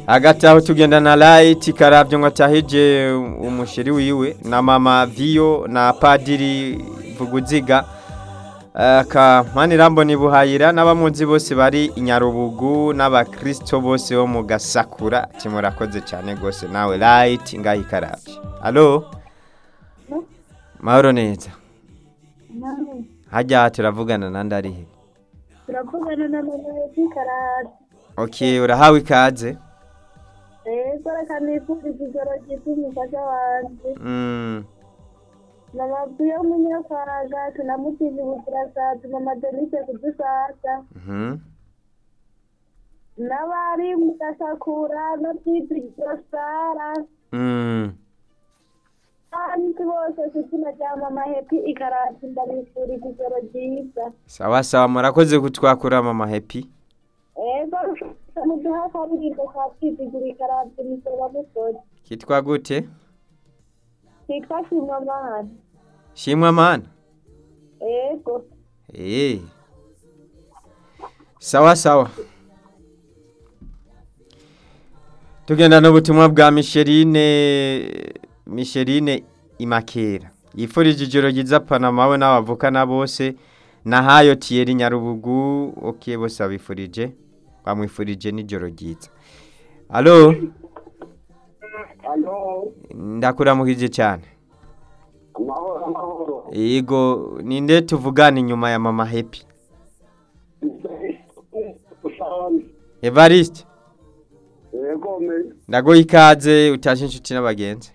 hagati aho tugenda na light karabyo ngo atahije umusheri wiwe na mama viyo na padiri vuguziga aka manirambo ni buhayira n'abamunzi bose bari i nyarubugu n'abakristo bose bo mu gasakura kimurakoze cyane rwose nawe light ngaho ikarabye alo mahoro neza hajya turavugana na ndarihe turavugana na mama yeti karasi ok urahawe ikaze rero reka nifuriza ijoro ryiza umufasha wanjye Mm, mama vuyo munyakwaga tunamutiza ubuzirasazi mama denise kudusasa mhm. n'abari mu gasakura no kwizigiro sara Mm, kandi bose ku izina rya mama hepi ikarasi ndabifuriza ijoro ryiza sawa sawa murakoze kutwakura mama happy ego muduha akaririmbo ka kwizigiro ikarasi musoro musozi kitwa gute kitwa shimamana shimwa mana ego Eh. Sawa sawa. Tugenda n'ubutumwa bwa Micheline Micheline Imakera. Yifurije ijoro ryiza Panama we n'abavukana bose na hayo Thierry Nyarubugu okay bose abifurije bamwifurije n'ijoro ryiza. Allo Alo, ndakuramukije cyane. amahoro amahoro. Yego ninde tuvugana inyuma ya Mama Happy? Ushauri. Evariste Yego me. ndaguha ikaze utashe inshuti n'abagenzi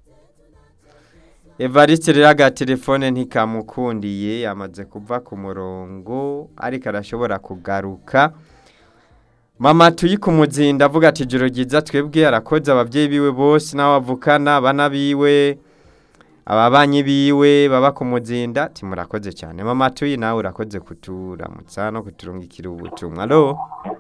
evariste rero agatelefone ntikamukundiye yamaze kuva ku murongo ariko arashobora kugaruka mama tuyi ku muzinda avuga ati ijoro ryiza twebwe arakoze ababyeyi biwe bose n'abo bavukana abana biwe ababanyi biwe baba ku muzinda ati murakoze cyane mama tuyi nawe urakoze kuturamutsa no kuturungikira ubutumwa alo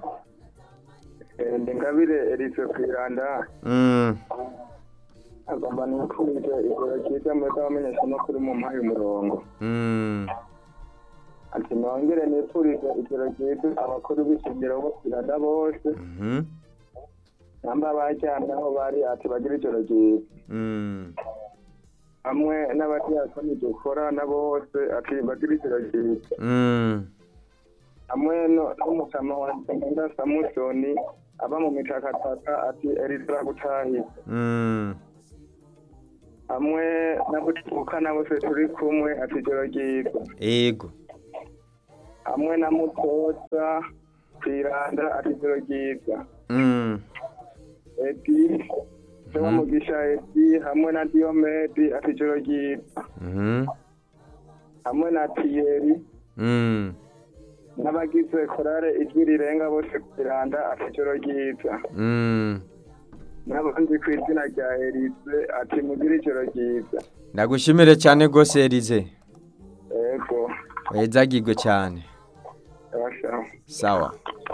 Ndi ngabire Elise Kwiranda. mm. Agomba nikurije ijoro ryiza mwebwe abamenyesha no kuri mu mpaye umurongo. Mm. Ati nongere nifurije ijoro ryiza abakuru b'ishingiro bo Kwiranda bose. Mhm. Namba bajyana aho bari ati bagira ijoro ryiza. Mm. Hamwe n'abadiyakoni dukorana bose ati bagira ijoro ryiza. Mm. hamwe no- n'umukama wa Ngenda Samusoni aba mu mitakataka ati Eritrea gutahiza Mm. hamwe n'abutuvukana bose turi kumwe ati ijoro ryiza Ego. hamwe na mutoza kwiranda ati ijoro ryiza Mm. edi sewa mugisha edi hamwe na diomedi ati ijoro ryiza Mhm. hamwe na tiyeri Mm. n'abagize korale ijwi rirenga bose kwiranda ati ijoro ryiza Mm. n'abandi ku izina rya Elise ati mugire ijoro ryiza Ndagushimire cyane gose Elize. ego Wezagirwe cyane. abashaho Sawa.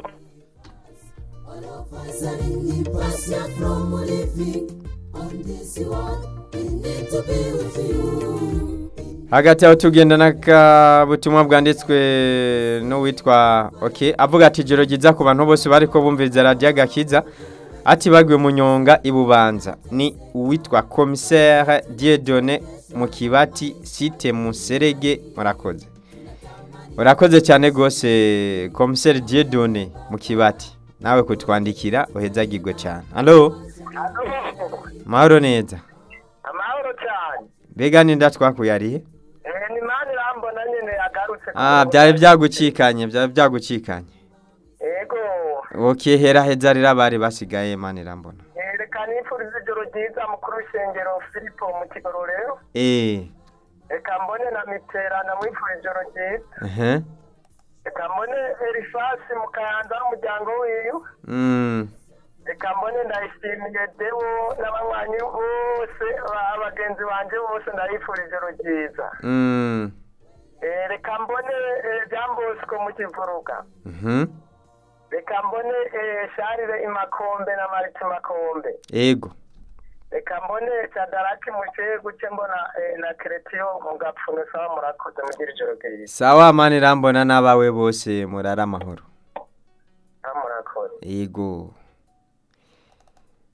All of us are in the process from living on this world. We need to be with you. Hagati aho tugenda n'akabutumwa bwanditswe n'uwitwa okay avuga ati ijoro ryiza ku bantu bose bariko bumviriza radio gakiza ati bagwe munyonga ibubanza ni uwitwa commissaire Dieudonné mu kibati site muserege murakoze urakoze cyane gose commissaire Dieudonné mu kibati nawe kutwandikira uhezagirwe cyane allo mahoro neza amahoro cyane mbega ninda twakuyariye ni mani rambona nyine yagarutse Ah, byari byagucikanye byari byagucikanye ego okay hera heza rero abari basigaye mani irambona reka nifuriza ijoro ryiza mukuru w'ishengero filipo mu kigororero eh reka mbone na mitera namwifurije ijoro ryiza ehe reka mbone erifasi mu kayanza n'umuryango wiwe mm reka mbone ndayishimiye dewo n'abanywanyi bose ba- bagenzi banjye bose ndabifurije ijoro ryiza mm Eh, reka mbone eh, Jean Bosco mu kivuruga mhm reka mbone eh, Charles imakombe na Mariti makombe ego reka mbone Shadaraki mucegu ce mbona eh, na Kretiyo mu gapfuno sawa murakoze mugira ijoro ryiza sawa mani irambona n'abawe bose murara amahoro Ah, murakoze ego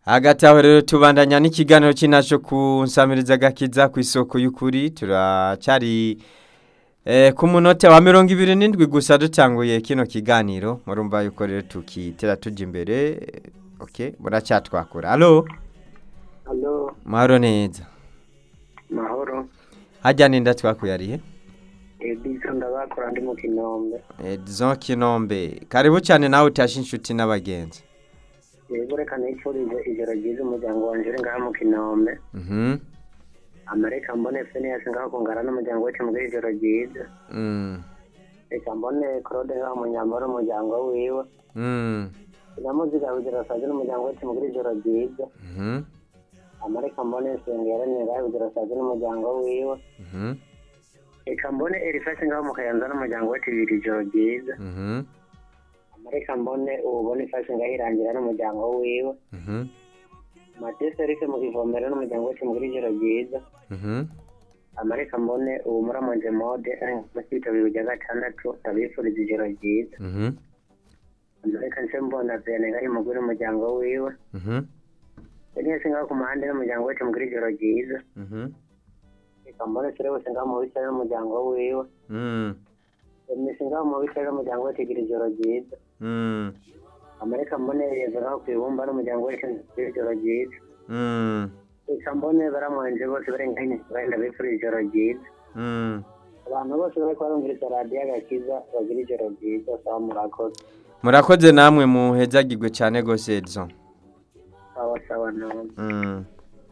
hagati aho rero tubandanya n'ikiganiro cy'inaco ku nsamiriza gakiza ku isoko y'ukuri turacyari eh, ku munota wa mirongo ibiri n'indwi gusa dutanguye kino kiganiro murumva yuko rero tukitera tujya imbere eh, ok muracyatwakura alo alo mahoro neza mahoro hajya ninda twakuyariye edison ndabakora ndi mu kinombe Edison Kinombe karibu cyane nawe utashe inshuti n'abagenzi yego reka nifurize ijoro ryiza umuryango wanje uri ngaha mu kinombe mhm amareka mbone feniyasi ngaho kungana n'umuryango wacu muri ijoro ryiza mm reka mbone claude ngaho munyambaro umuryango wiwe mm namuziga bugera saje n'umuryango wacu muri ijoro ryiza mhm amareka mbone nsengera ngaho bugera saje n'umuryango wiwe mhm reka mbone erifasi ngaho mu kayanza n'umuryango wacu bibiri ijoro ryiza mhm amareka mbone ubone ifasi ngaho irangira n'umuryango wiwe mhm matese rike mu kivomero n'umuryango wacu muri ijoro ryiza mhm amareka mbone ubu muramonje mode mukitabira ujya gatandatu ndabifuriza ijoro ryiza mhm amareka nse mbona vene ngari mugore umuryango wiwe mhm nese ngaho ku muhanda n'umuryango wacu muri ijoro ryiza mhm reka mbone sire bose ngaho mu bitaro n'umuryango wiwe mm emisi ngaho mu bitaro n'umuryango wacu igira ijoro ryiza mm amareka mbone yeza ngaho ku ibumba n'umuryango wacu igira ijoro ryiza mm reka mbone baramwenje bose barenganye bagenda bifuriza ijoro ryiza mm abantu bose bari barumviriza radiyo agakiza bagira ijoro ryiza sawa murakoze murakoze namwe muhezagirwe cyane gose Edison sawa sawa none Mm.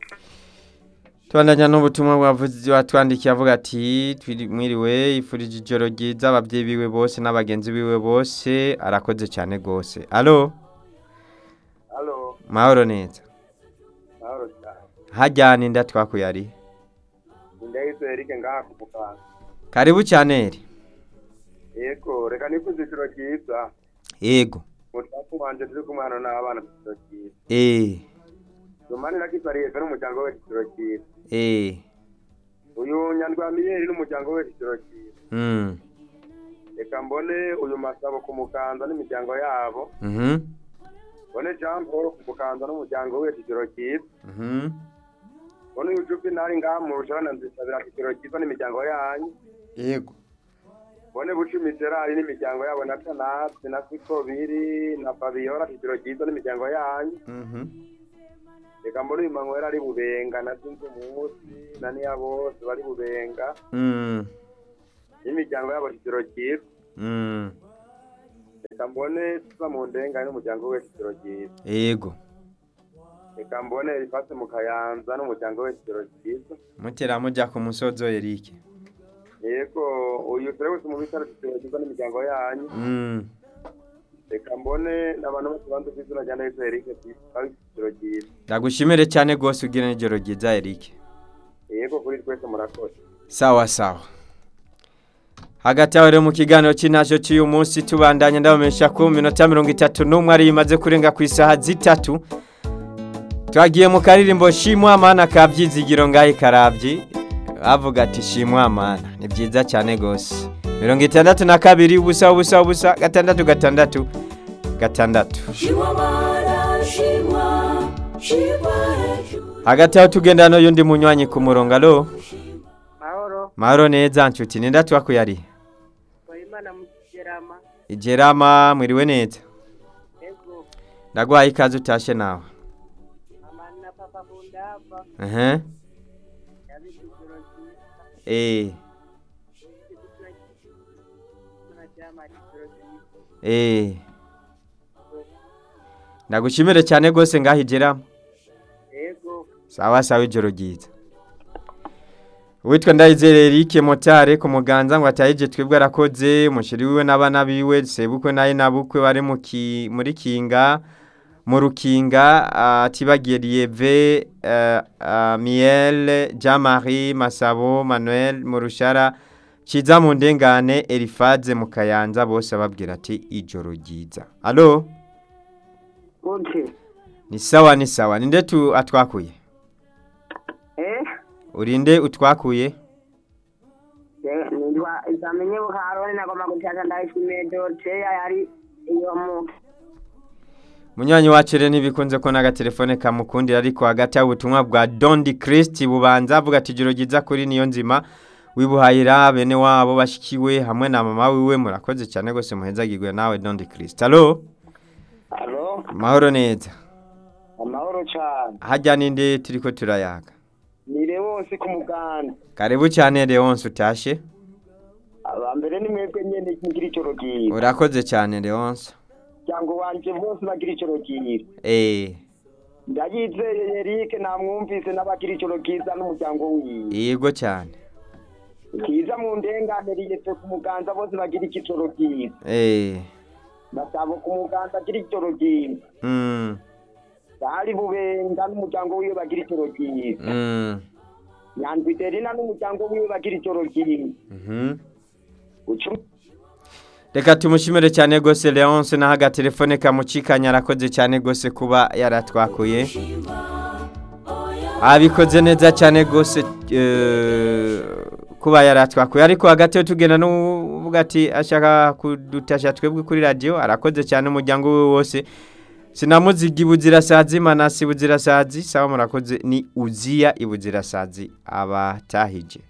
Tubandanya n'ubutumwa bwavuze watwandikiye avuga ati "Twiri- mwiriwe ifurije ijoro ryiza ababyeyi biwe bose n'abagenzi biwe bose arakoze cyane gose alo alo mahoro neza mahoro cyane hajyana inda twakuyari indahise erike ngaha ku muganga karibu cyane eri yego reka nifuza ijoro ryiza yego mutatu wanje turi kumwe hano n'abana ijoro ryiza eh rumani nakisariye n'umuryango we ijoro ryiza eh uyu nyandwamiyeri n'umuryango we ijoro ryiza mm reka mbone uyu masabo ku mukanza n'imiryango yabo mhm mbone jean paul ku mukanza n'umuryango we ijoro ryiza mhm mbone uyu juvenali ngaha mu rushana nzisabira ijoro ryiza n'imiryango yanyu yego mbone bucumi gerard n'imiryango yabo na tanasi na sikobiri na fabiola ijoro ryiza n'imiryango yanyu mhm reka mbone uyu manwera ari bubenga na sinzi umunsi na niya bose bari bubenga mm n'imiryango yabo ijoro ryiza mm reka mbone tuza mu ndengane n'umuryango we ijoro ryiza yego reka mbone rifase mu kayanza n'umuryango we ijoro ryiza mutera mujya ku musozo Eric yego uyu turi wese mu bitaro ijoro ryiza n'imiryango yanyu mm reka mbone n'abantu bose banze ku izina rya neza erike bari ijoro ryiza ndagushimire cyane gose ugira n'ijoro ryiza Eric yego kuri twese murakoze sawa sawa hagati aho rero mu kiganiro cy'intashyo cy'uyu munsi tubandanya ndabamenyesha ko mu minota mirongo itatu n'umwe ari imaze kurenga ku isaha zitatu twagiye mu karirimbo shimwa amana ka byizigiro ngahe karabyi bavuga ati shimwa amana ni byiza cyane rwose mirongo itandatu na kabiri ubusa ubusa ubusa gatandatu gatandatu gatandatu Shimwa mara, shimwa, shimwa hejuru. hagati aho tugendana n'uyundi munywanyi ku murongo alo mahoro mahoro neza nshuti ninda twakuyariye wayimana mugerama igerama mwiriwe neza yego ndaguhaye ikaze utashe nawe mama na papa bundava ehe yabize ijoro ryiza eh tunaryama ijoro ryiza eh ndagushimire cyane rwose ngaho igerama yego sawa sawa ijoro ryiza uwitwa ndayizere Eric motare ku muganza ngo atayije twebwe arakoze umushiri wiwe n'abana biwe sebukwe naye nabukwe bari mu ki- muri kinga mu rukinga atibagiye Lieve uh, uh, Miel Jean-Marie Masabo Manuel Murushara Kiza mu ndengane Elifaze mu kayanza bose ababwira ati ijoro ryiza allo gute ni sawa ni sawa ninde tu atwakuye eh urinde utwakuye nitwa izamenye bukaroni nagomba gutaka ndayishimiye doroteya yari iyo mu munywanyi wacu rero ntibikunze ko n'agatelefone kamukundira ariko hagati y'ubutumwa bwa dondi kirisiti bubanza avuga ati ijoro ryiza kuri niyo nzima wibuhayira bene wabo bashyikiwe hamwe na mama wiwe murakoze cyane rwose muhezagirwe nawe dondi kirisiti alo alo mahoro neza amahoro cyane hajya n'indi turi ko turayaga ni rewonsi ku muganda karibu cyane leonce utashe abambere ni mwebwe nyene mugira icoro ryiza urakoze cyane leonce muryango wanje bose bagira icoro ryiza eee ndayizeye Eric namwumvise n'abagira icoro ryiza n'umuryango wiwe yego cyane kiza mu ndenganire pe ku muganza bose bagira icoro ryiza eee ndasaba ku muganza agira icoro ryiza mm, bari bubenga n'umuryango wiwe bagira icoro ryiza mm, nyandwi derina n'umuryango wiwe bagira icoro ryiza mhm. ucu reka tumushimire cyane rwose leonce naho agatelefone kamucikanya arakoze cyane rwose kuba yaratwakuye abikoze neza cyane rwose eh, kuba yaratwakuye ariko hagati yo tugenda n'uvuga ati ashaka kudutasha twebwe kuri radiyo arakoze cyane umuryango we wose sinamuziga ibuzirasazi manasi ibuzirasazi sawa murakoze ni uziya ibuzirasazi abatahije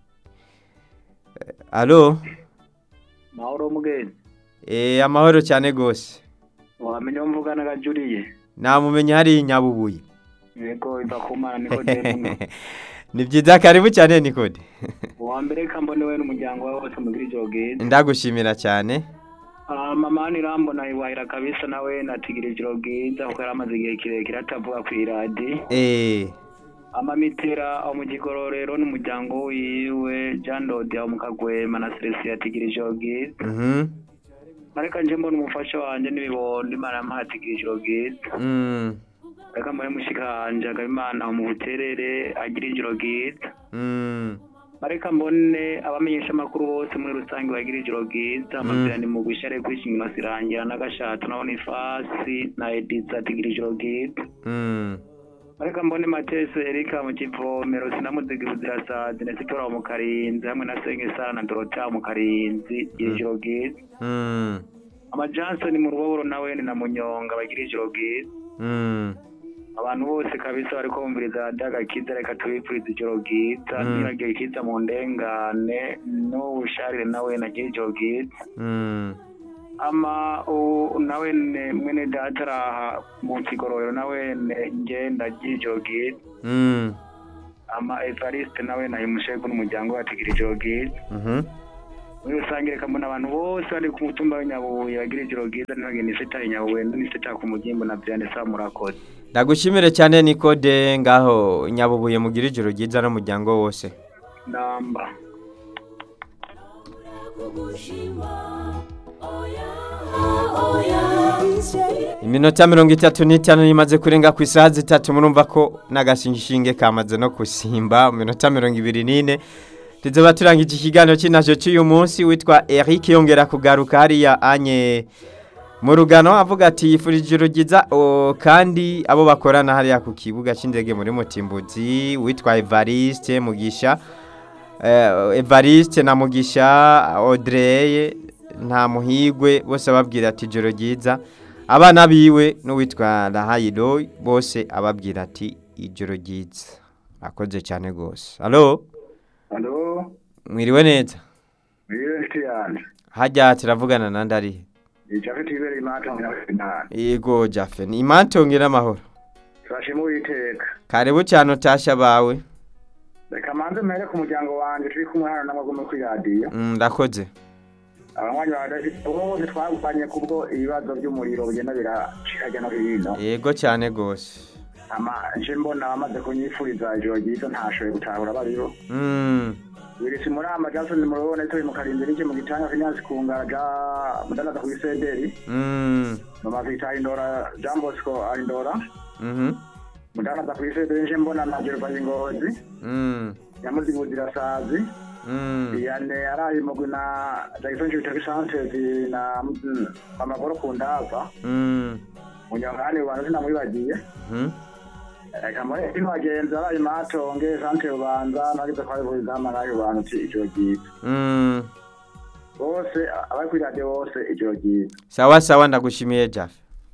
Eh, alo mahoro mugenzi Eh, amahoro cyane rwose wamenya uwo mvugana gajuriye namumenya hari nyabubuye yego iva ku mana niko demu ni byiza karibu cyane nikode uwa mbere kambone we n'umuryango wawe wose mugira icoro ryiza ndagushimira cyane Ah, mama nirambona iwahira kabisa nawe natigira ijoro bwiza kuko yari amaze igihe kirekire atavuga ku iradi eh amamitera aho mu gigororero n'umuryango wiwe Jean Dodi aho mu Kagwema na Celestia atigira ijoro bwiza mhm ariko nje mbona umufasha wanje n'ibibondo imana yamuhaye atigira ijoro bwiza mm reka mbone mushikanje Habimana aho mu buterere agira ijoro bwiza mm ariko mbone abamenyesha amakuru bose muri rusange bagira ijoro bwiza amazina ni mu gushare kwishingiro sirangira n'agashato na Bonifasi na Ediza atigira ijoro bwiza mm ariko mbone matese erika mu kivomero sinamuziga ibuzirasazi na sitora mu karinzi hamwe na senge sara na dorota mu karinzi gira ijoro bwiza mm ama johnson mu ruboboro nawe ni na munyonga bagira ijoro bwiza mm abantu bose kabisa bariko bumviriza radiyo agakiza reka tubipfuriza ijoro bwiza Mm. niragiye kiza mu ndengane n'ubusharire nawe nagira ijoro bwiza mm ama u- nawe ne mwene data araha mu kigororero nawe ne nge ndagira ijoro bwiza mm ama evariste nawe nahimushego n'umuryango we atigira ijoro bwiza mhm muri rusange reka mbona abantu bose bari ku mutumba w'inyabubuye bagira ijoro bwiza ntibagire n'iseta inyabubuye n'iseta ku mugimbo na byane sa murakoze ndagushimire cyane nikode ngaho nyabubuye mugira ijoro ryiza n'umuryango wose namba iminota mirongo itatu n'itanu imaze kurenga ku isaha zitatu murumva ko n'agashingishinge kamaze no gusimba mu minota mirongo ibiri n'ine tuzoba turangije ikiganiro cy'inajo cy'uyu munsi witwa Eric yongera kugaruka hariya anye mu rugano avuga ati yifurije ijoro ryiza o, kandi abo bakorana hariya ku kibuga cy'indege muri mutimbuzi witwa Evariste Mugisha eh, Evariste na Mugisha Audrey nta muhigwe bose ababwira ati ijoro ryiza abana biwe n'uwitwa Rahayiro bose ababwira ati ijoro ryiza akoze cyane rwose alo alo mwiriwe neza wiwe nshuti yanjye hajya turavugana na ndarihe ijafite ibereye imata mu finale yego jafe ni imantonge n'amahoro turashima uwiteka karibu cyane utasha bawe reka manze mpere ku muryango wanjye turi kumwe hano n'amagume kuri radiyo Mm, ndakoze abanywanyi ba bose twagupanye kubwo ibibazo by'umuriro bigenda biracika hirya no hino yego cyane rwose ama nje mbona bamaze kunyifuriza ijoro ryiza ntashoboye gutahura bariho Mm, wirisi muri ama jason murabona turi mu karindwi n'iki mu gitanga finance kungaraga mudanaza ku isederi mm, mama vita indora jean bosco indora mhm, mudanaza ku isederi nje mbona na gerva ingozi mm, nyamuziguzira sazi mm, yane araye mugwi na jackson jupiter sanchez na mm, amagoro ku ndava mm, munyangane rwanda sinamwibagiye mhm, reka muri ino bagenzi araye matonge sante rubanza nagize ko abivuriza amaraye rubanza uti ijoro ryiza mm. bose abari kuri radiyo bose ijoro ryiza sawa sawa ndagushimiye jafe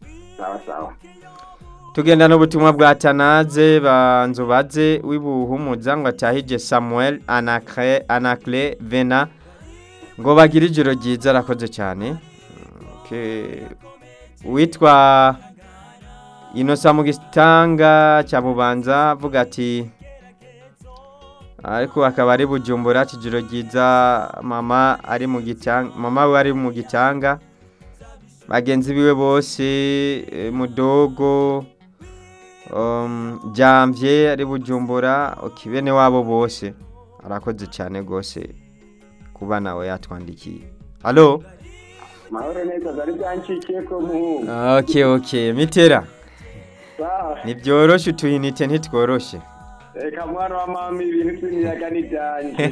sawa sawa tugenda n'ubutumwa bwa tanaze banzubaze w'ibuhumuza ngo atahije samuel anacre anacle vena ngo bagire ijoro ryiza arakoze cyane Okay. witwa inosa mu gitanga cya bubanza avuga ati ariko akaba ari bujumbura ijoro ryiza mama ari mu gitanga mama we ari mu gitanga bagenzi biwe bose eh, mudogo um, jamvye ari bujumbura okay, bene wabo bose arakoze cyane rwose kuba nawe yatwandikiye halo mahoro neza zari byanshikiye ko muhungu okay, okay. mitera sawa ntibyoroshe utuyinite ntitworoshe reka mwana wa mama ibintu by'imiyaga n'ibyanje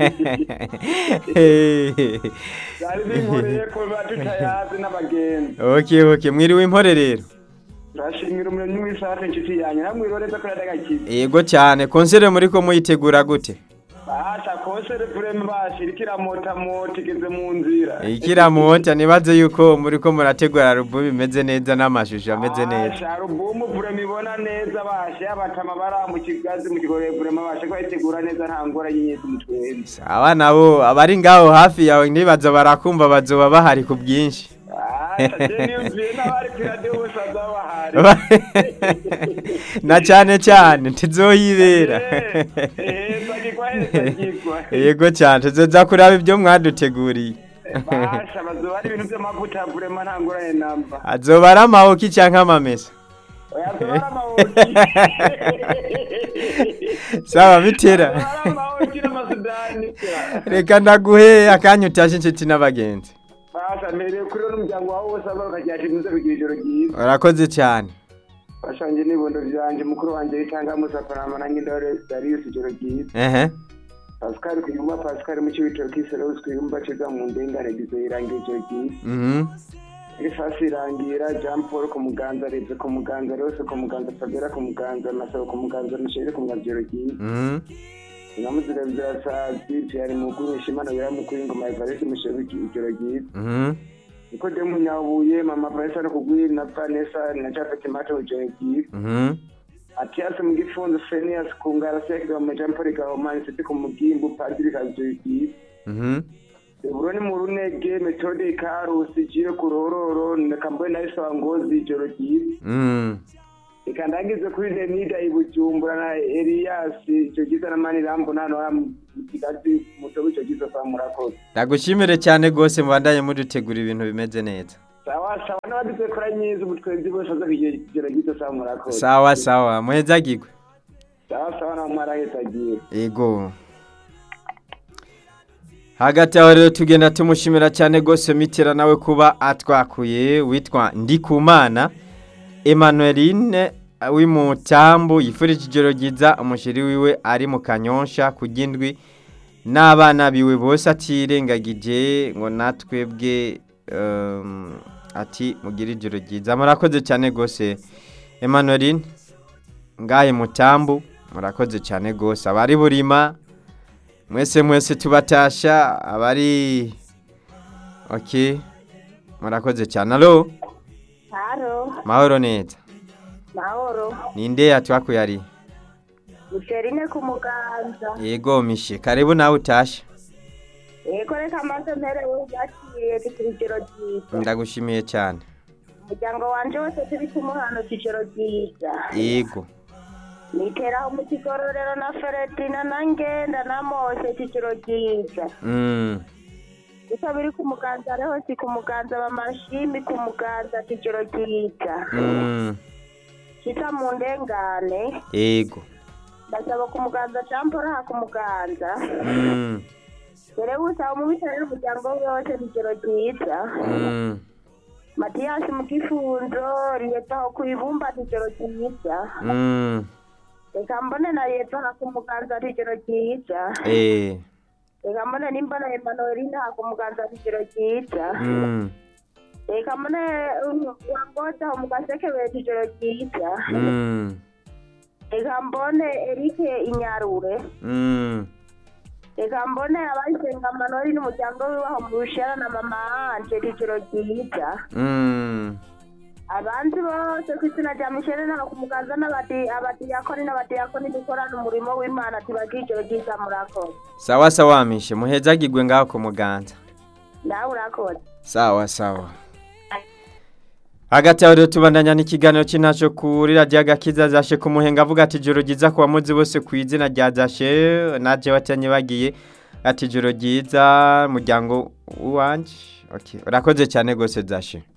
byari binkoreye ko biba tutayazi n'abagenzi okay, okay. mwiriwe impore rero turashimira umuremyi w'isake inshuti yanjye namwiroreza ko yadagakiza yego cyane konsere muri ko muyitegura gute basha konsere pureme bashira ikiramotamota igeze mu nzira ikiramota nibaze yuko muri ko murategura alubumu imeze neza n'amashusho ameze neza basha alubumu pureme ibona neza basha abatama bara mu kigazi mu kigorore pureme basha ko bayitegura neza nta ngora y'inyezi mutwenzi aba nabo abari ngaho hafi yawe ntibaza barakumva bazoba bahari ku bwinshi basha je niyumviye n'abari ku radiyo bose bazaba bahari na cyane cyane ntizoyibera hezagirwa hezagirwa yego cyane tuzoza kuraba ibyo mwaduteguriye basha bazoba ari ibintu by'amavuta pureme nta ngorane namba azoba ari amahoki cyangwa amamesa oya zoba ari amawoki sawa bitera zoba ari amawoki n'amasudani reka ndaguhe akanya utashe inshuti n'abagenzi basha mbereye kuri we n'umuryango wawe wose aba bakagira muze bigira ijoro ryiza urakoze cyane bashange n'ibondo vyanje mukuru wanje yitanga musafarama nange ndore darius ijoro ryiza ehe pascal kuyumba pascal mu cibitoro kisereus kuyumba ciza mu ndengane gizoyirangira ijoro ryiza mhm ifasi irangira jean paul ku muganza reze ku muganza rose ku muganza fabera ku muganza masabo ku muganza mishere ku muganza ijoro ryiza mhm namuzira birasazi vyari mukuru ishimana bira mukuru ingoma ya varisi mushere ijoro ryiza mhm nikodemu nyabuye mama vanessa no kugwiri na vanessa na jafet mato ijoro ryiza mhm Atiasi mu gifunzo Phineas kungara sekira mu Jean Paul Gahomani siti ku mugimbu Padiri Kazuki mhm Buroni mu runege metode Karusi jire ku ruhororo nakamboye na Isa Ngozi ijoro ryiza mhm ikandagize kuri Denida ibujumbura na Elias icyo giza na Mani Rambo nano mu kigazi mutobe icyo giza kwa murakoze ndagushimire cyane rwose mubandanye mudutegura ibintu bimeze neza sawa sawa n'abagize kora nyiza ubutwenzi bose baza kugira ijoro ryiza kwa murakoze sawa sawa muhezagirwe sawa sawa na mwarahetagiye ego hagati aho rero tugenda tumushimira cyane rwose mitera nawe kuba atwakuye witwa ndikumana emanueline w'imutambu yifurije ijoro ryiza umushiri wiwe ari mu kanyonsha ku gindwi n'abana biwe bose atirengagije ngo natwebwe um, ati mugire ijoro ryiza murakoze cyane rwose emanueline ngahe mutambu murakoze cyane rwose abari burima mwese mwese tubatasha abari ok murakoze cyane alo haro mahoro neza mahoro ninde yatwakuye ari mucerine ku muganza yego mishe karibu nawe utashe yego reka maze mperewe yakiriye tugira ijoro ryiza ndagushimiye cyane umuryango wanje wose turi kumwe hano ijoro ryiza yego niteraho mu kigororero na feredina na ngenda na mose ijoro ryiza Mm, gusa biri ku muganza ariho si ku muganza bamashimi ku muganza ijoro ryiza mm, kita mu ndengane yego ndasaba ku muganza campora ku muganza Mm, dore gusaba umubitare n'umuryango we wose ijoro ryiza mm, matiyasi mu gifunzo riyetaho ku ibumba ijoro ryiza mm, reka mbone na leta ku muganza ijoro ryiza eh, reka mbone nimbona emanueline ku muganza ijoro ryiza mm, reka mbone wangota mu gasekebeti ijoro ryiza mm, reka mbone erike inyarure mm, reka mbone abayisenga manori n'umuryango wiwaho mu rushara na mama anje ijoro ryiza mm, abanzi bose ku izina rya mishele n'aba ku muganza n'abadi abadiyakoni n'abadiyakoni dukorana umurimo w'imana tubagira ijoro ryiza murakoze sawa sawa mishe muhezagirwe ngaho ku muganza nawe urakoze sawa sawa hagati aho rero tubandanya n'ikiganiro cy'intaco kuri radiyo agakiza zashe ku muhenga avuga ati ijoro ryiza ku bamuzi bose ku izina rya zashe naje watanye bagiye ati ijoro ryiza muryango wanje okay urakoze cyane rwose zashe